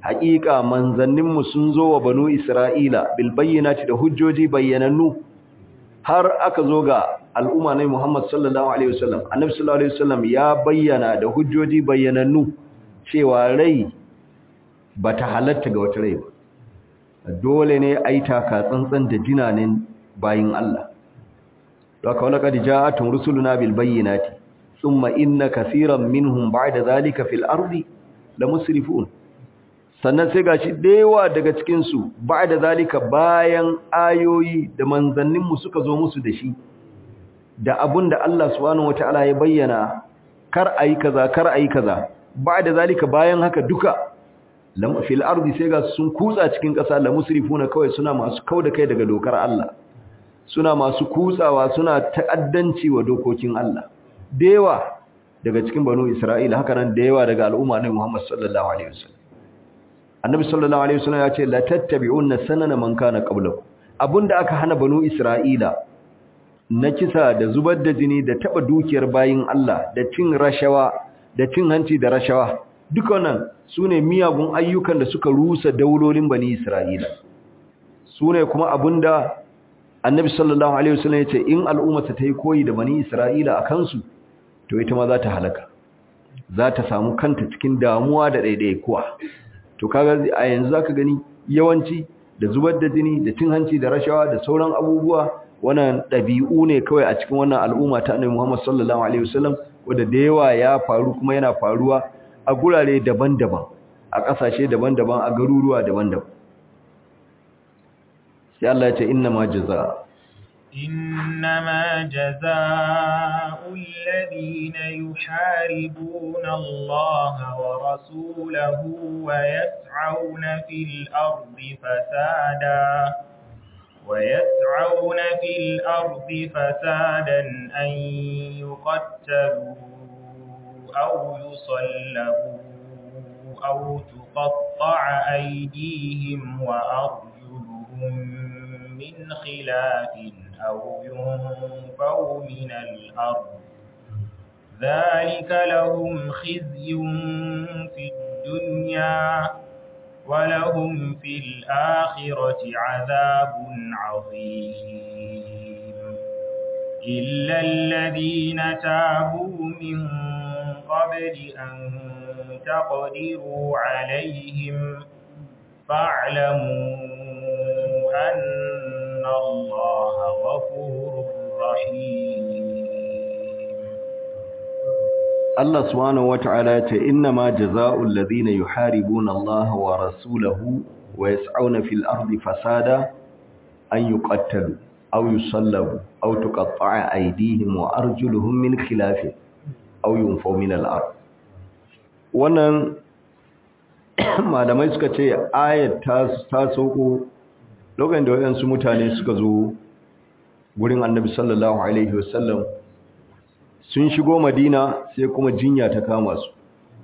haƙiƙa manzanninmu sun zo wa banu isra'ila bil bayyinati da hujjoji bayyanannu har aka zo ga al'umma na Muhammad sallallahu alaihi wasallam annabi sallallahu alaihi wasallam ya bayyana da hujjoji bayyanannu cewa rai bata halatta ga wata rai ba dole ne ai taka tsantsan da jinanin bayin Allah haka wala kad ja'atun rusuluna bil bayyinati thumma inna kaseeran minhum ba'da zalika fil ardi lamusrifun sannan sai gashi dewa daga cikin su ba'da zalika bayan ayoyi da manzannin mu suka zo musu da shi da abunda Allah subhanahu wataala ya bayyana kar ayi kaza kar ayi kaza ba'da zalika bayan haka duka lam fil ardi sai ga sun kutsa cikin ƙasa lamusrifuna kawai suna masu kauda kai daga dokar Allah suna masu kutsawa suna ta'addanci wa dokokin Allah dewa daga cikin banu Isra'ila haka nan dewa daga al'umma ne Muhammad sallallahu alaihi wasallam Annabi sallallahu alaihi wasallam ya ce la tattabi'unna sanana man kana qablakum abunda aka hana banu Isra'ila na kisa da zubar da jini da taba dukiyar bayin Allah da cin rashawa da cin hanci da rashawa duka wannan sune miyagun ayyukan da suka rusa daulolin bani Isra'ila sune kuma abunda annabi sallallahu alaihi wasallam yace in al'ummata ta yi koyi da bani isra'ila a kansu to ita ma za ta halaka za ta samu kanta cikin damuwa da ɗaiɗaikuwa to kaga a yanzu zaka gani yawanci da zubar da jini da cin hanci da rashawa da sauran abubuwa wannan ɗabi'u ne kawai a cikin wannan al'umma ta annabi Muhammad sallallahu alaihi wasallam wanda da yawa ya faru kuma yana faruwa a gurare daban-daban a ƙasashe daban-daban a garuruwa daban-daban sai Allah ya ce inna ma jaza إنما جزاء الذين يحاربون الله ورسوله ويسعون في الأرض فسادا ويسعون في الأرض فسادا أن يقتلوا أو يصلبوا أو تقطع أيديهم وأرجلهم من خلاف أو ينفوا من الأرض ذلك لهم خزي في الدنيا ولهم في الآخرة عذاب عظيم إلا الذين تابوا من قبل أن تقدروا عليهم فاعلموا أن الله غفور رحيم Allah subhanahu wata'ala ya ce inna ma jazaa'ul ladhina yuharibuna Allah wa rasulahu wa yas'auna fil ardi fasada an yuqattalu aw yusallabu aw tuqatta'a aydihim wa arjuluhum min khilaf aw yunfaw min al-ard wannan malamai suka ce ayat ta ta sauko lokacin da wayansu mutane suka zo gurin Annabi sallallahu alaihi wasallam sun shigo madina sai kuma jinya ta kama su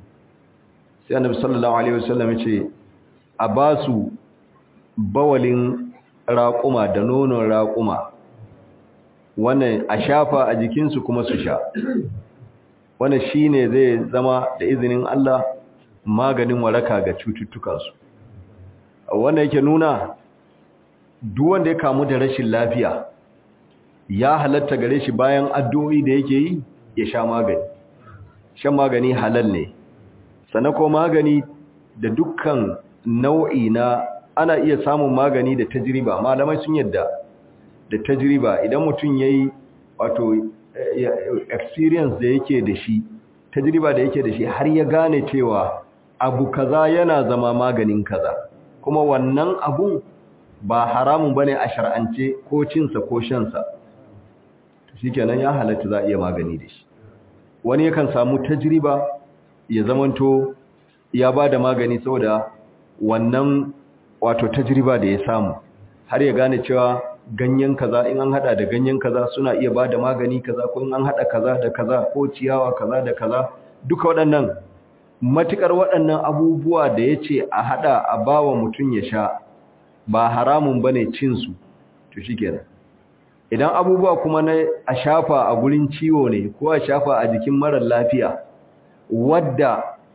sai annabi sallallahu alaihi wasallam ya ce a ba su bawalin raƙuma da nonon raƙuma wannan a shafa a jikinsu kuma su sha wannan shine zai zama da izinin Allah maganin waraka ga cututtukansu wannan yake nuna duk wanda ya kamu da rashin lafiya ya halatta gare shi bayan addu'o'i da yake yi ya sha magani shan magani halal ne sannan ko magani da dukkan nau'i na ana iya samun magani da tajriba malamai sun yadda da tajriba idan mutum yayi wato experience da yake da shi tajriba da yake da shi har ya gane cewa abu kaza yana zama maganin kaza kuma wannan abu ba haramun bane a shar'ance ko cinsa ko shansa shikenan ya halatta za a iya magani da shi wani yakan samu tajriba ya zamanto ya ba da magani saboda wannan wato tajriba da ya samu har ya gane cewa ganyen kaza in an hada da ganyen kaza suna iya ba da magani kaza ko in an hada kaza da kaza ko ciyawa kaza da kaza duka waɗannan matukar waɗannan abubuwa da ya ce a hada a bawa mutum ya sha ba haramun bane cin su to shikenan idan abubuwa kuma na a shafa a gurin ciwo ne ko a shafa a jikin marar lafiya wadda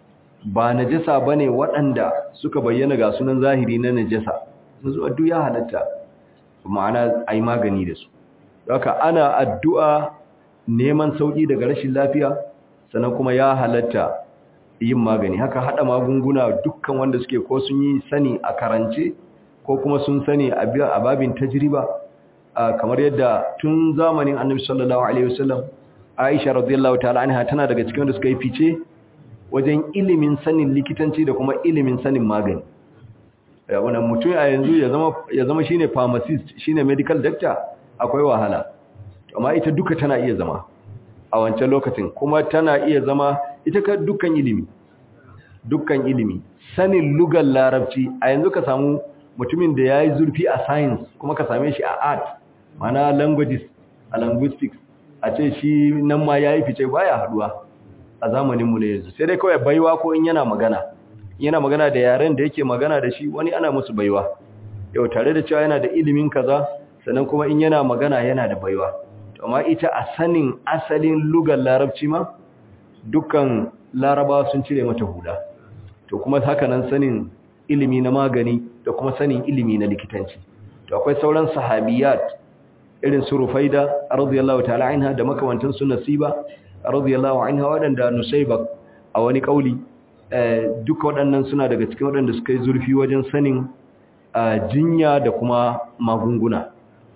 ba najasa bane waɗanda suka bayyana ga sunan zahiri na najasa yanzu addu'a ya halatta ma'ana ai magani da su haka ana addu'a neman sauki daga rashin lafiya sannan kuma ya halatta yin magani haka hada magunguna dukkan wanda suke ko sun yi sani a karance ko kuma sun sani a babin tajriba kamar yadda tun zamanin annabi sallallahu alaihi wasallam Aisha radiyallahu ta'ala anha tana daga cikin wanda suka yi fice wajen ilimin sanin likitanci da kuma ilimin sanin magani wannan mutum a yanzu ya zama ya zama shine pharmacist shine medical doctor akwai wahala amma ita duka tana iya zama a wancan lokacin kuma tana iya zama ita ka dukkan ilimi dukkan ilimi sanin lugar larabci a yanzu ka samu mutumin da ya yi zurfi a science kuma ka same shi a art mana languages a linguistics a ce shi nan ma ya yi fice baya haduwa a zamaninmu ne yanzu sai dai kawai baiwa ko in yana magana yana magana da yaren da yake magana da shi wani ana musu baiwa yau tare da cewa yana da ilimin kaza sannan kuma in yana magana yana da baiwa amma ita a sanin asalin lugar larabci ma dukkan larabawa sun cire mata hula to kuma haka nan sanin ilimi na magani da kuma sanin ilimi na likitanci to akwai sauran sahabiyat irin su Rufaida radiyallahu ta'ala anha da makamantan su Nasiba radiyallahu anha wadanda Nusayba a wani kauli duka waɗannan suna daga cikin waɗanda suka yi zurfi wajen sanin jinya da kuma magunguna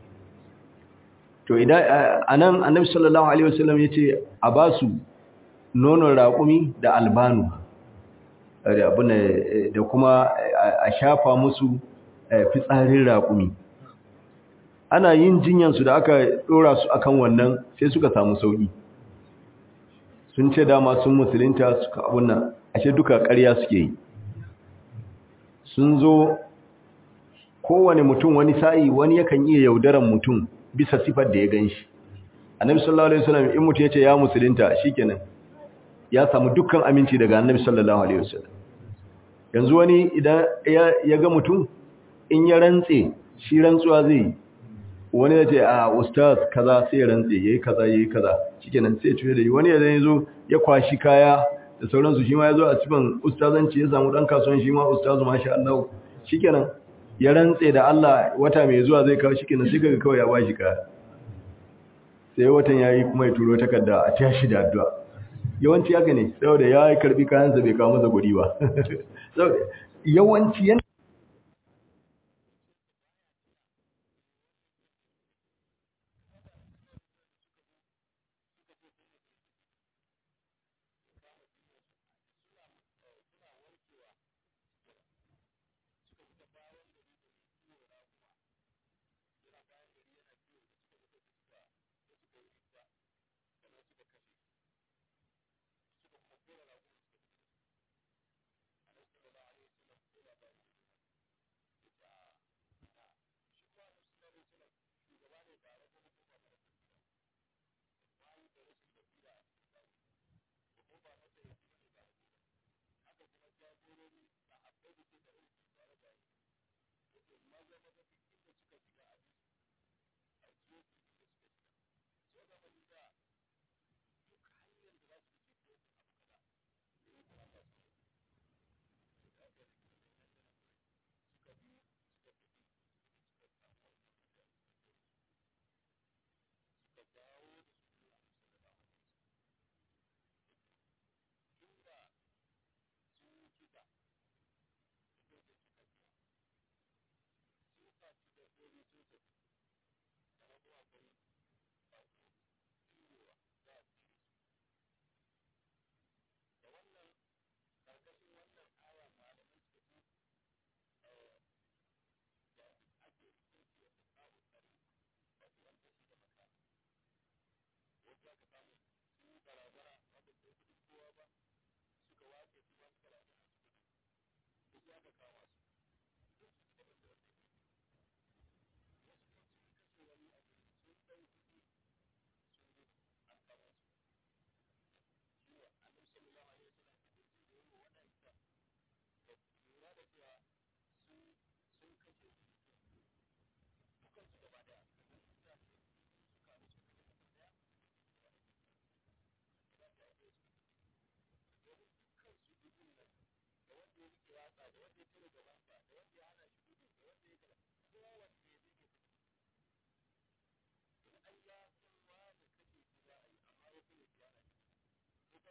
to idan anan annabi sallallahu alaihi wasallam yace a basu nonon raƙumi da albanu da kuma a shafa musu fitsarin raƙumi ana yin jinyansu da aka ɗora su akan wannan sai suka samu sauƙi sun ce dama sun musulunta suka abunna ashe duka ƙarya suke yi sun zo kowane mutum wani sa'i wani yakan iya yaudaran mutum bisa sifar da ya gan shi annabi sallallahu alaihi wasallam in mutum ya ce ya musulunta shikenan ya samu dukkan aminci daga annabi sallallahu alaihi wasallam yanzu wani idan ya ga mutum in ya rantse shi rantsuwa zai wani ya ce a ustaz kaza sai ya rantse yayi kaza yayi kaza shikenan sai tuye da wani idan yazo ya kwashi kaya da sauransu shi ma yazo a cikin ustazanci ya samu dan kasuwan shi ma ustazu masha Allah shikenan ya rantse da Allah wata mai zuwa zai kawo shikenan sai kaga kawai ya bashi kaya sai watan yayi kuma ya turo takarda a tashi da addu'a yawanci haka ne saboda ya karbi kayansa bai kawo masa guri ba yawanci yana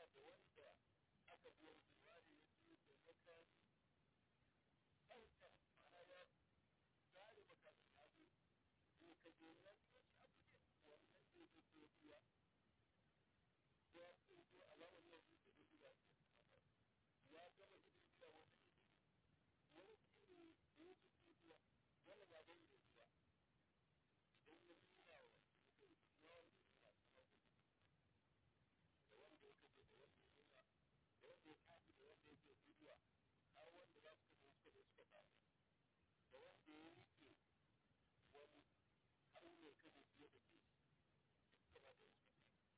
da wanda aka biya jiwari ya ce da makami ɗauka ana ya zare makamin ya zo ne ka je na shi abu ne wannan da ya ce biya ya ce ko alamar yau ne da biya ya gama gidan biya wani gidan wani kiri da ya ce biya wani ba bai da biya idan ya nuna wa wani yawan da nuna da wanda ya kaje da wanda ya nuna da wanda ya kaji da wanda ya ke bidiya har wanda za su kaje suka je suka tafi da wanda ya rike wani har ne kaje fiye da ke suka ba da suka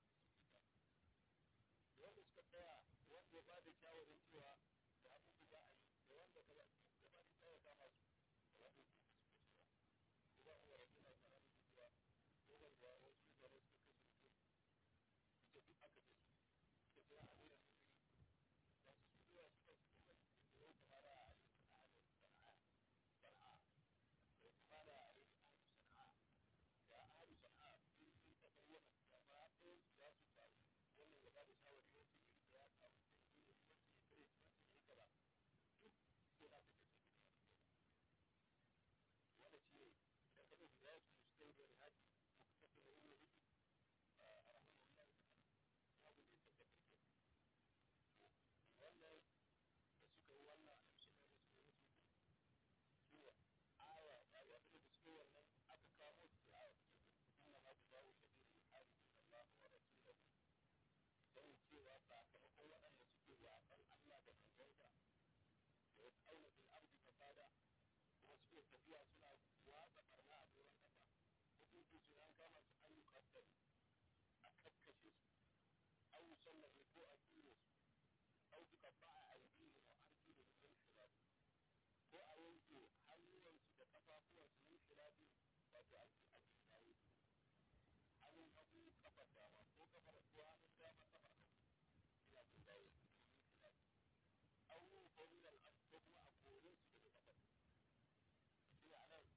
da wanda suka tsaya da wanda ya bada shawarin cewa da abin da za a yi da wanda ka ba da ba da tsaya kama su da wanda ya suka cewa idan an wara suna tsara da cewa dogon da wasu mutane suka kashe mutum ita duk aka ce su suka tsaya a wuyan mutum da su su zuwa suka su kuma da yau kamar a yi sana'a da sana'a sana'a da kamar a yi sana'a da a yi sana'a sun yi ta bayyana da ba ɗaya su za su faru wannan ya ba da shawari wasu yi da ya kawo sun yi da wasu ya kare su wasu ya gaba duk sai na ta kashe gida wanda ce da kada da ya su su kai da haji ko ka tafi da wani hudu a rahman Allah ya tafi ya abu da ya tafi da wannan da suka yi wannan a cikin da suka yi su zuwa aya da ya da suka yi wannan aka kamo su da aya inna ma jazaa'u shadidul harbi Allah wa rasuluhu don cewa sakamakon waɗanda suke yaƙan Allah da manzansa da ya tsauna fil ardi fasada kuma suke tafiya suna watsa barna a doron ƙasa hukunci su an kama su an yi kwaddari a kakkashe su an yi sallame ko a tsire su au suka ba a aiki wa arki da mutum shilabi ko a yanke hannuwansu da kafafuwansu min shilabi wato aiki a cikin hannun hagu kafar dama ko kafar ko hannun dama kafar hagu ina kun dawo awu ko min al ko kuma a kore su daga kafar shi a nan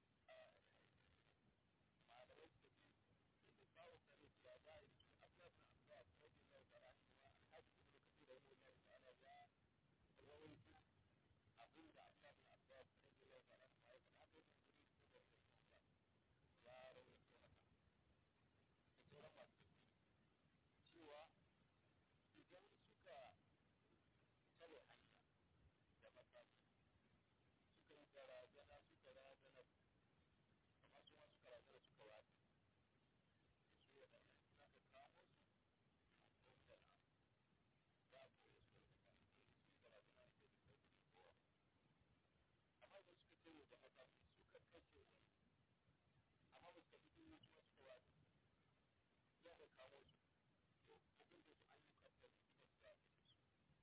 malamai suka ce da kawo kare su ya za a yi su abuwa na abuwa ko bin yau da rashi ma alhaji kuma da kasu da wani yau da ana ya rawaiti abin da abuwa na abuwa ko bin yau da rashi ma ya faɗa aka yi hankali su da wani ya rawaiti haka sauran masu cewa idan suka tare hanya da makami suka yi barazana suka razana amma su ma suka razana suka wata da su waɗannan suna ka kamo su a kowar na za a koya su da kan su yi barazana da ke da kudi kowa amma idan suka tare da makami suka kashe wani amma ba su ka fito ne su ma suka wata za ka kawo su to abin da su ayyukan da su kuma su zaɓe su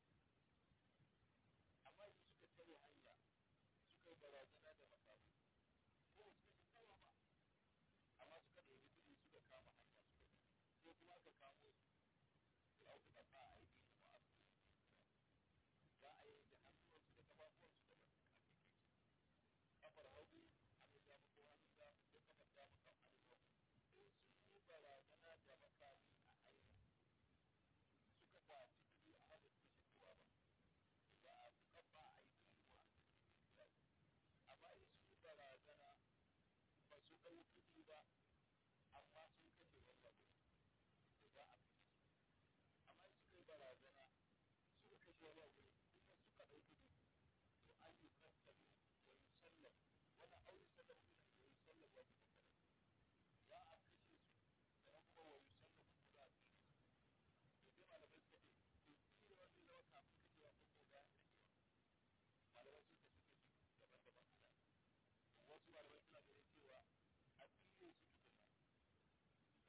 amma idan suka tare hanya suka yi barazana da makamu ko su kashe kowa ba amma suka ɗauki kuɗi suka kama hanya suka yi ko kuma aka kamo su su auku da ba a yi da ba za a yi da hannuwansu da kafafuwansu da masu kafin kafar hagu hannun dama ko hannun dama ko kafar dama kan hannun hagu sun yi barazana da makami a hanyar suka kwaci kuɗi a hada su shi kowa ba da a suka ba a yi kuma amma in sun yi barazana ba su ɗau kuɗi ba amma sun kashe wani abu da za a fi amma in suka yi barazana suka kashe wani abu kuma suka ɗau kuɗi to an yi kasabi wani sallam wani aure sallam kuma wani sallam wani kasabi za a kashe su da kuma wani sallah ko za a kashe su to sai malamai suka ce to shi da wani zama kafin kashewa ko ko bayan kashewa malamai sun kashe kashe daban-daban suna wasu malamai suna ganin cewa a tsire su tukuna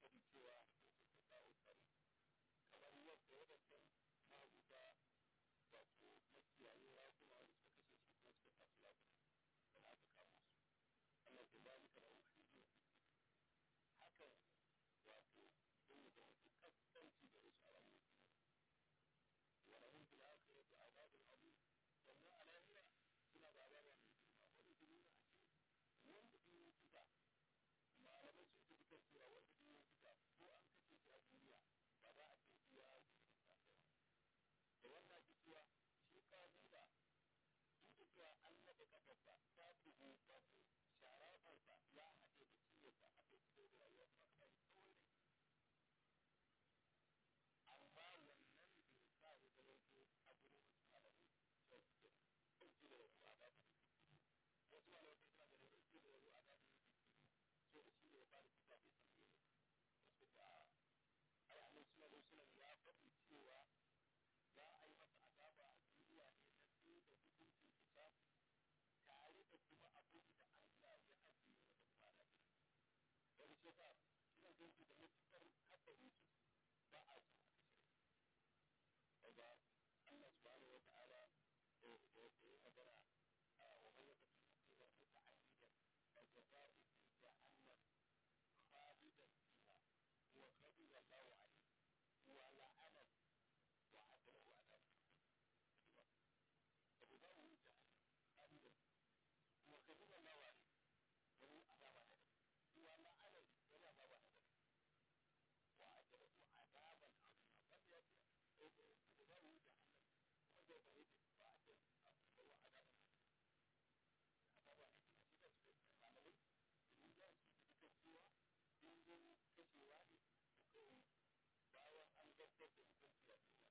faɗi cewa su kawo tsari kamar yadda waɗancan mabuta wato makiyaye rakuna wanda suka kashe shi kuma suka tafi lakuna da aka kama su Allah ke ba mu kamar hudu hakan wato sun yi da wasu kaskanci da wasu alamun wani hun fila aka yi da azabin abu sannan a lahira suna da azaba mai girma wani su nuna a ce wanda ɗin yi fita malamai sun fi kan cewa wanda ɗin yi fita ko an kashe shi a duniya ba za a ce iya yi da wannan ake cewa shi kabila duk da cewa an naɗa kafarsa ta bugu wato sharafarsa ya haɗe da ciyarsa a kai cikin da rayuwa ta kai tsawon rai amma wannan bai sa ya zama ko a gurin wasu malamai sai su ke ɗauki da wasu a dafa wasu malamai suna da ɗauki da wasu a dafa so da shi ne ya fara fita bai san ne wasu da alamun suna da suna ya faɗi cewa za a yi masa azaba a duniya ne na sai da hukuncin kisa tare da kuma abin da Allah ya ajiye wa da kwana da wani ce ba suna ganci da matuƙar haɗari su ba a su a kashe daga Allah subhanahu wa ta'ala da ya magana a wani lokacin da ke wani ta'ayyida da jaza'i fi jahannam khalidan fiha wa ghadiba Allahu alayhi wa la'ana وعدله عذاب أبو داود أبدا وكذب الله عليه وهو عذاب هذا هو ما عليه ولا عذاب هذا وعدله عذابا عظيما بل يأتي أبو داود جهنم وهو بعيد وعدله هو عذابا عذابا عظيما كده سبحانه وتعالى من جاء في كسوة من كسوة وكون bayan an gabatar da hukunci a duniya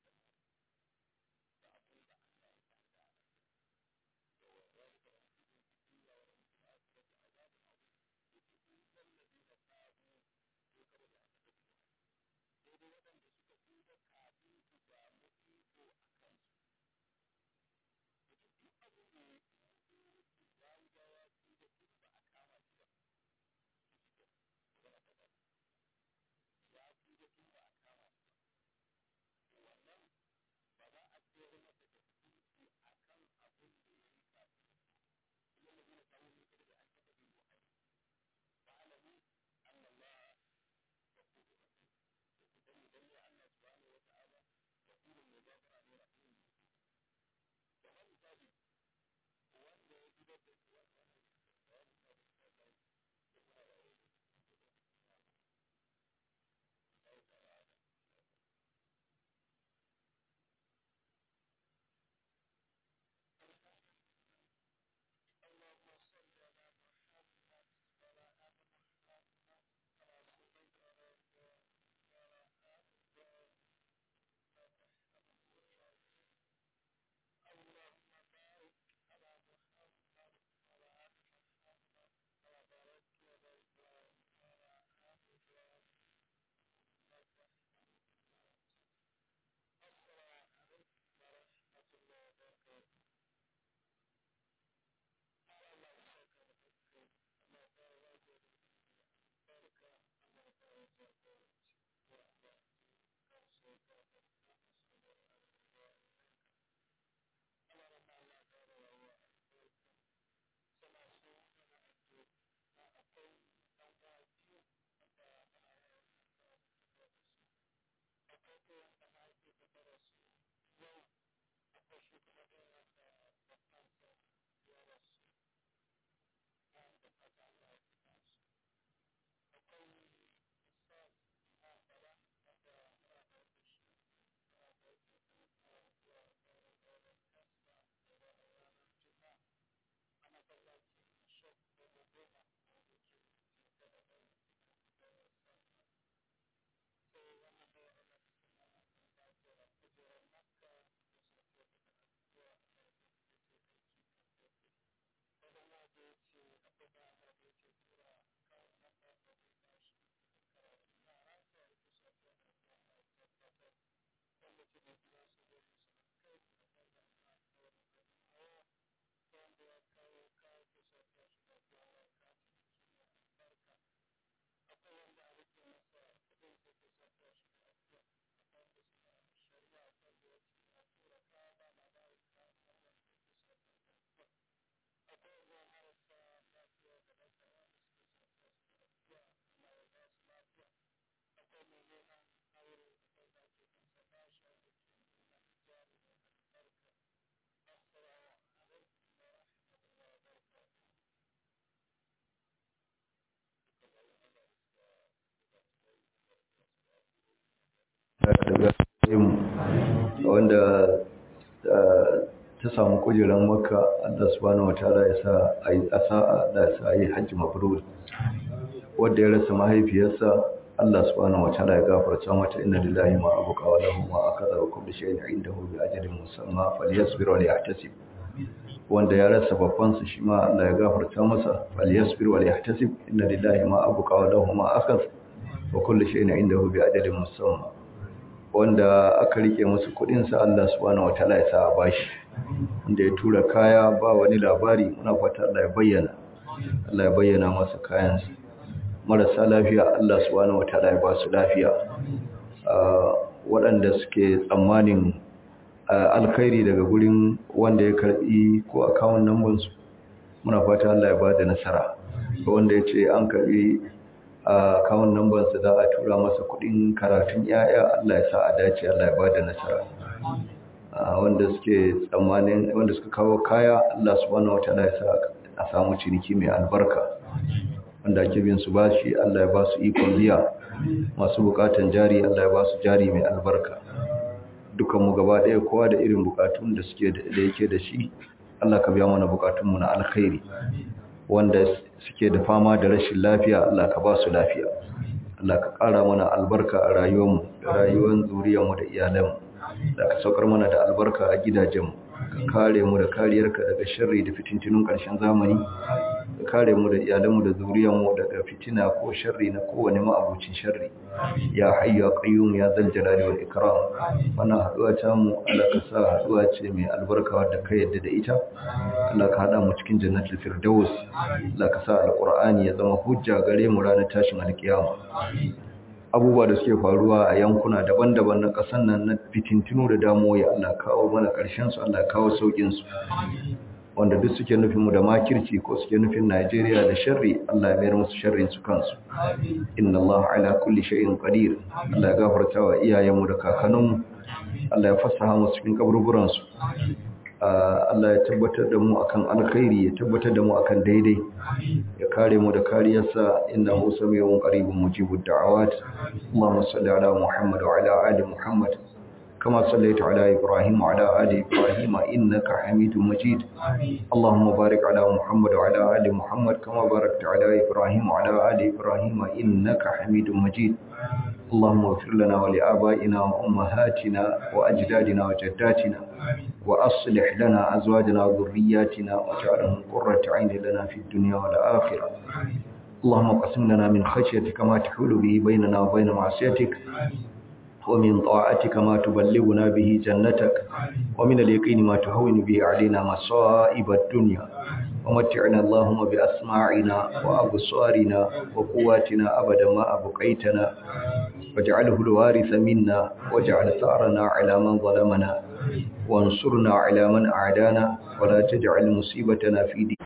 da abin da Allah ya tare da ala da wani da wani cikin duniya wa wani cikin asirar da azabin abu da ke ɗin lallabi na sabu ko kaba da aka tafi sai dai waɗanda suka tuba kafin su samu iko a kansu da duk abin da ya yi gawa tuba tun ba a kama shi ba su fito ba a taɓa ya fi da tun ba a kama su ba wannan ba za a tsere masa da hukunci a kan abin da ya yi kafin kuma da zai samu ne kada da an taɓa bin wahayi ba alamu an Allah ya kudu rasu da ku sani dan ya Allah subhanahu wa ta'ala ya kudu mai gafara ne a cikin mutu kamar misali wanda ya gidan da su wani wani wani misali da kuma da wani da الله تعالى اللهم صل على محمد وعلى ال محمد كما صليت على ابراهيم وعلى ال ابراهيم اللهم بارك على محمد وعلى ال محمد كما باركت على ابراهيم وعلى ال ابراهيم السلام عليكم ورحمة الله وبركاته. الله يسعدك ويبارك الله يبارك بارك الله يبارك ويبارك كرسيك الله رب الله تعالى وهو سمع سوء أجل أقول أوقاتي akwai koyon da haifi da darasu yau akwai shugaban wanda babbansa ya rasu bayan da fata Allah ya fita su akwai isas na bala wanda muna da wata shi muna da wata kuma zuwa ɗaura ɗaura kasa da ranar juma'a a masallacin shek da goma wanda ke cikin da ɗaura da sassa sai wannan da wani suna da ke kujerar makka da su ke da zuwa a da ke aiki kan kofi wanda na da ya ce akwai da na da ya ce tura kawo maka da zai tashi karatu na ranka ya fi shafi da zuwa na tabbatar wanda ke da biya su da su kai da kai da na kawai da hawa wanda ya kawo kawo ke shafi da zuwa na kati da ke albarka akwai wanda a rike masa ta samu kujeran makka Allah subhanahu wataala ya sa ayi asa'a da ya sa yi hajji mabrur wanda ya rasa mahaifiyarsa Allah subhanahu wataala ya gafarta mata inna lillahi ma abuka wa lahu ma akada wa kullu shay'in indahu bi ajalin musamma falyasbir wa liyahtasib wanda ya rasa babban su shi ma Allah ya gafarta masa falyasbir wa liyahtasib inna lillahi ma abuka wa lahu ma akada wa kullu shay'in indahu bi ajalin musamma wanda aka rike musu kudin sa Allah subhanahu wataala ya sa a bashi wanda ya tura kaya ba wani labari muna fata Allah ya bayyana Allah ya bayyana masa kayansa marasa lafiya Allah subhanahu wataala ya ba su lafiya waɗanda suke tsammanin alkhairi daga gurin wanda ya karbi ko akawun number su muna fata Allah ya ba da nasara wanda ya ce an karbi akawun number su za a tura masa kuɗin karatun yaya Allah ya sa a dace Allah ya ba da nasara wanda suke tsammanin wanda suka kawo kaya Allah subhanahu wataala ya sa a samu ciniki mai albarka wanda ake bin su bashi Allah ya ba su ikon biya masu bukatan jari Allah ya ba su jari mai albarka dukan mu gaba ɗaya kowa da irin bukatun da suke da yake da shi Allah ka biya mana bukatun mu na alkhairi wanda suke da fama da rashin lafiya Allah ka ba su lafiya Allah ka ƙara mana albarka a rayuwar mu da rayuwar zuriyar mu da iyalan mu da ka saukar mana da albarka a gidajen mu ka kare mu da kariyarka daga sharri da fitintunun ƙarshen zamani ka kare mu da iyalanmu da zuriyarmu daga fitina ko sharri na kowane ma'abucin sharri ya hayyu ya qayyum ya zal jalali wal ikram wannan haduwa ta mu Allah ka sa haduwa ce mai albarka wadda ka yadda da ita Allah ka hada mu cikin jannatul firdaus Allah ka sa alqur'ani ya zama hujja gare mu ranar tashin alkiyama abubuwa da suke faruwa a yankuna daban-daban na ƙasar nan na fitintinu da damuwa ya Allah kawo mana ƙarshen su Allah kawo saukin su wanda duk suke nufin mu da makirci ko suke nufin Najeriya da sharri Allah ya mayar musu sharrin su kansu inna Allah ala kulli shay'in qadir Allah ya gafarta wa iyayenmu da kakanninmu Allah ya fassaha mu cikin kaburburan su Allah ya tabbatar da mu akan alkhairi ya tabbatar da mu akan daidai ya kare mu da kariyarsa innahu samiyun qaribun mujibud da'awat Allahumma salli ala Muhammad wa ala ali Muhammad كما صليت على إبراهيم وعلى آل إبراهيم إنك حميد مجيد اللهم بارك على محمد وعلى آل محمد كما باركت على إبراهيم وعلى آل إبراهيم إنك حميد مجيد اللهم اغفر لنا ولآبائنا وأمهاتنا وأجدادنا وجداتنا وأصلح لنا أزواجنا وذرياتنا واجعلهم قرة عين لنا في الدنيا والآخرة اللهم قسم لنا من خشيتك ما تحول به بيننا وبين معصيتك ومن طاعتك ما تبلغنا به جنتك ومن اليقين ما تهون به علينا مصائب الدنيا ومتعنا اللهم بأسماعنا وأبصارنا وقواتنا أبدا ما أبقيتنا واجعله الوارث منا واجعل ثأرنا على من ظلمنا وانصرنا على من أعدانا ولا تجعل مصيبتنا في دين